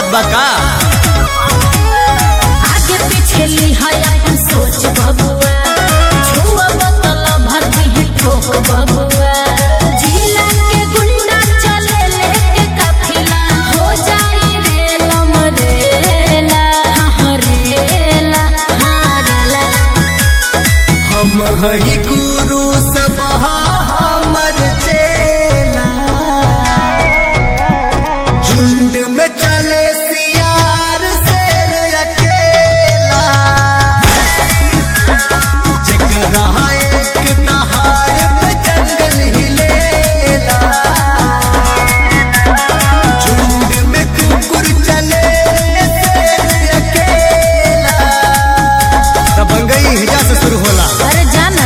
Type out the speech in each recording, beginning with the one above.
बका आगे पीछे लिहाय अपन सोच बबुआ छुआ बोतल भर दी ठोक बबुआ जिला के गुंडा चले लेके काफिला हो जाई रेलम रेला हाँ रेला हाँ रेला हम हरि गुरु सब हमर चेला झुंड में चले सियार शेर अकेला जकरा एक नहार पे जंगल हिलेला झुंड में कुकुर चले शेर अकेला दबंगई हिजा से शुरू होला अरे जाना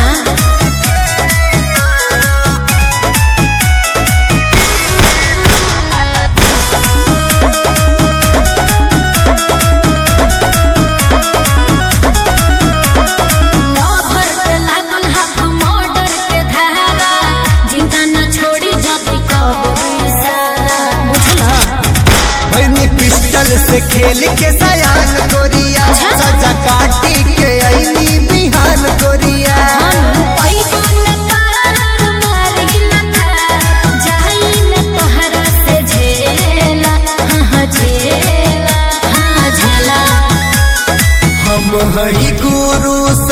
लवर पे लागल हाथ मर्डर के धारा जिंदा न छोड़ी जति कबो इशारा बुझला भैनी पिस्टल से खेल के सयान गोरिया सजा काटी के ऐनी बिहान गोरिया हम हरि गुरु